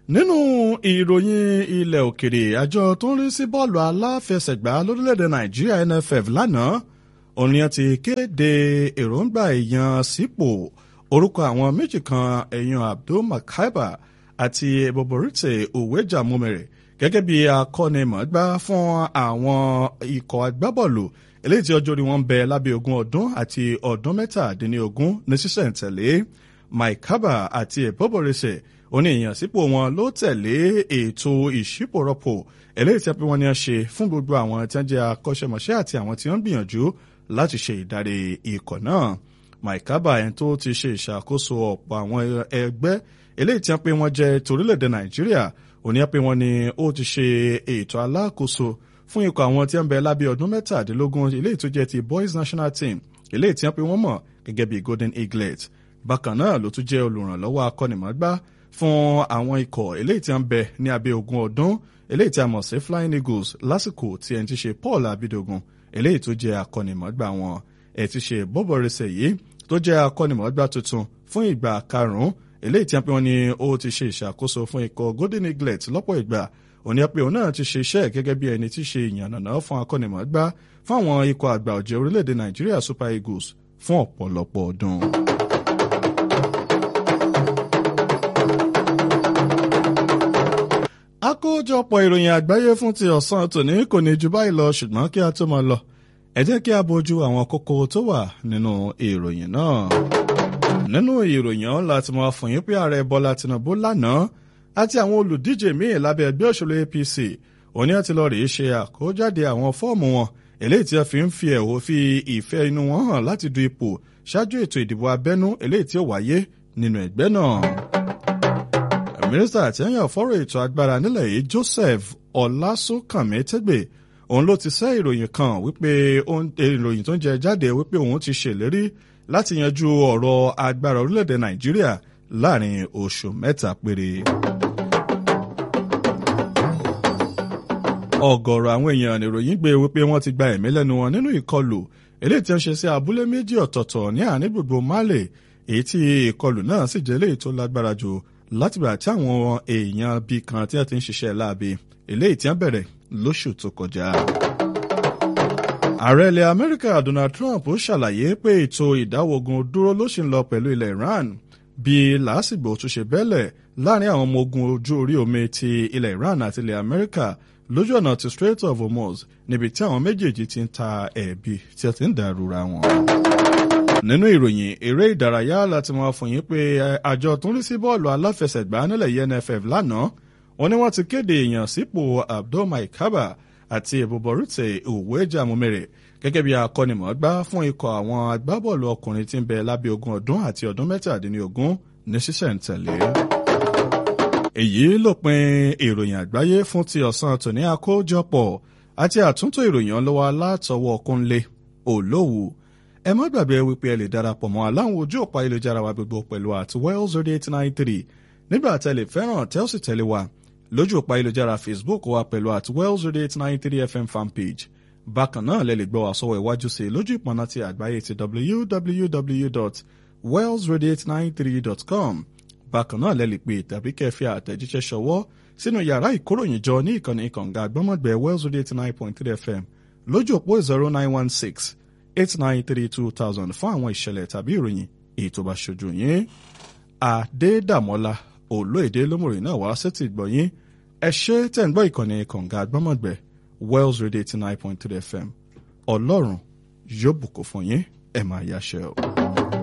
nínú ìròyìn ilẹ̀ òkèrè àjọ tó ń rí sí bọ́ọ̀lù aláfẹsẹ̀gbá lórílẹ̀‐èdè nàìjíríà nff lánàá ònìyàn ti kéde èròǹgbà èèyàn sípò orúkọ àwọn méjì kan èèyàn abdul makaiba àti boborite uweja mumere gẹ́gẹ́ bí akọ́nimọ̀ọ́gbá fún àwọn ikọ̀ agbábọ́ọ̀lù eléyìí tí ọjọ́ orí wọn ń bẹ lábẹ́ ogún ọdún àti ọdún mẹ́tàdínlógún ní sísẹ̀ǹtẹ̀lé maikaba àti boborite oní ìyànsípò wọn ló tẹ̀lé ètò ìṣípòrọ́pò eléyìí tí wọ́n ní a ṣe fún gbogbo àwọn tí wọ́n jẹ́ akọ́ṣẹ́mọṣẹ́ àti àwọn tí wọ́n ń gbìyànjú láti ṣe ìdarí ikọ̀ náà maikaba ẹni tó ti ṣe ìṣàkóso ọ̀pọ̀ àwọn ẹgbẹ́ eléyìí tí wọ́n pé wọ́n jẹ́ torílẹ̀-èdè nàìjíríà òní pé wọ́n ní ó ti ṣe ètò alákòóso fún ikọ̀ àwọn tí wọ́n bẹ lábẹ́ ọdún mẹ́tàdínlógún eléyìí tó jẹ́ ti boys national team eléyìí tí wọ́n pé wọ́n mọ̀ gẹ́gẹ́ bí golden eaglet bákan náà ló tún jẹ́ olùrànlọ́wọ́ akọ́nimọ̀ọ́gbá fún àwọn ikọ̀ eléyìí tí wọ́n bẹ ní abẹ́ ogún ọdún eléyìí tí a mọ̀ sí flying eagles lásìkò tí ẹni ti ṣe paul abidogun eléyìí tó jẹ́ akọ́nimọ̀ọ́gbá wọn ẹ̀ ti ṣe bọ́bọ̀rẹsẹ̀ yìí tó jẹ́ akọ́nimọ̀ọ́gbá tuntun fún ìgbà karùn-ún eléyìí tí wọ́n ní ó ti ṣe ìṣàkóso fún ikọ̀ golden eaglet lọ́pọ̀ ìgbà òní pé òun náà ti ṣe iṣẹ́ gẹ́gẹ́ bí ẹni tí ṣe ìyànnàná fún akọ́nimọ̀ọ́gbá fún àwọn ikọ̀ àgbà ọ̀jẹ̀ orílẹ̀-èdè nàìjíríà super eagles fún ọ̀pọ̀lọpọ̀ ọdún. àkójọpọ̀ ìròyìn àgbáyé fún ti ọ̀sán tòní kò ní ju báyìí lọ ṣùgbọ́n kí a tó máa lọ ẹ jẹ́ kí a bójú àwọn kókó tó wà nínú ìròyìn náà. nínú ìròyìn ọ̀hún láti máa fún yín pé ààrẹ bọ́lá tinubu lánàá àti àwọn olùdíje míì lábẹ́ ẹgbẹ́ òṣèlú apc òní àti lọ rèé ṣe àkójáde àwọn fọ́ọ̀mù wọn eléyìí tí a fi ń fi ẹ̀hó fi ìfẹ́ inú wọn hàn láti du ipò ṣáájú ètò ìdìbò abẹ́nú eléyìí tí ó wáyé nínú ẹgbẹ́ náà mínísítà àtẹ̀yàn fọ́rọ̀ ètò agbára nílẹ̀ yìí joseph ọlásùnkànmí tẹ́gbẹ̀ òun ló ti sẹ́ ìròyìn kan wípé ìròyìn tó ń jẹ jáde wípé òun ti ṣèlérí láti yanjú ọ̀rọ̀ agbára orílẹ̀-èdè nàìjíríà láàrin oṣù mẹ́ta péré. ọ̀gọ̀rọ̀ àwọn èèyàn nìròyìn gbé wípé wọ́n ti gba ẹ̀mí lẹ́nu wọn nínú ìkọlù eléyìí tí wọ́n ṣe sí abúlé méjì ọ̀tọ̀ọ̀tọ̀ ní àárín gbogbo mali èyí tí ìkọlù náà sì jẹ́ eléyìí tó lágbára jù látìgbà tí àwọn èèyàn bíi kan tí wọ́n ti ń ṣiṣẹ́ láabi eléyìí tí wọ́n bẹ̀rẹ̀ lóṣù tó kọjá. ààrẹ ilẹ̀ amẹ́ríkà donald trump ṣàlàyé pé ètò ìdáwọ́gun dúró ló ṣì ń lọ pẹ̀lú ilẹ̀ iran bí làásìgbò tún ṣe bẹ́lẹ̀ láàrin àwọn ọmọ ogun ojú orí omi ti ilẹ̀ iran àti ilẹ̀ amẹ́ríkà lójú ọ̀nà ti strait of hormuz níbi tí àwọn méjèèjì ti ń ta ẹ̀bi tí wọ́n ti ń dàrúra wọn nínú ìròyìn eré ìdárayá láti máa fún yín pé àjọ tó ń rí sí bọ́ọ̀lù aláfẹsẹ̀gbá nílẹ̀ yìí nff lánàá wọn ni wọ́n ti kéde èèyàn sípò abdul maikaba àti ìbòbọ̀rútẹ̀ òwúẹ́jà mumere gẹ́gẹ́ bí akọ́nimọ̀ọ́gbá fún ikọ̀ àwọn agbábọ́ọ̀lù ọkùnrin tí ń bẹ lábẹ́ ogún ọdún àti ọdún mẹ́tàdínlógún ní ṣísẹ̀ntẹ̀lé. èyí lópin ìròyìn àgbáyé fún ti ọ̀sán tòní àkójọpọ̀ àti àtúntò ìròyìn ọlọ́wọ́ látọwọ́ kúnlé olówù ẹ má gbàgbé wípé ẹ lè darapọ̀ mọ́ aláwọn ojú òpá ayélujára wa gbogbo pẹ̀lú at wells radio eight nine three nígbà tẹ́ lè fẹ́ràn tẹ́ ó sì tẹ̀lé wa lójú òpá ayélujára facebook wa pẹ̀lú at wells radio eight nine three fm fanpage bákan náà lẹ lè gbọ́ wá sọ́wọ́ iwájú sí lójú ìpọ́nà ti àgbáyé ti www.wellsradio893.com bákan náà lẹ lè pè tàbí kẹfì àtẹ̀jíṣẹ́ ṣọwọ́ sínú yàrá ìkóròyìnjọ ní ìkànnì ìkànga àgbọ́mọ̀gbẹ́ wells radio eight nine point three fm lójú òpó zero nine one six eight nine three two thousand fún àwọn ìṣẹ̀lẹ̀ tàbí ìròyìn èyí tó bá ṣojú yín. Adédàmọ́lá olóèdè lómòrè náà wá sétí gbọ̀yìn ẹ ṣe tẹ̀ ń gbọ́ ìkànnì kànga àgbọ́mọ̀gbẹ́ Wells Radio eighty nine point three FM ọlọ́run yóò bùkún fún yín ẹ máa yáṣẹ́ o.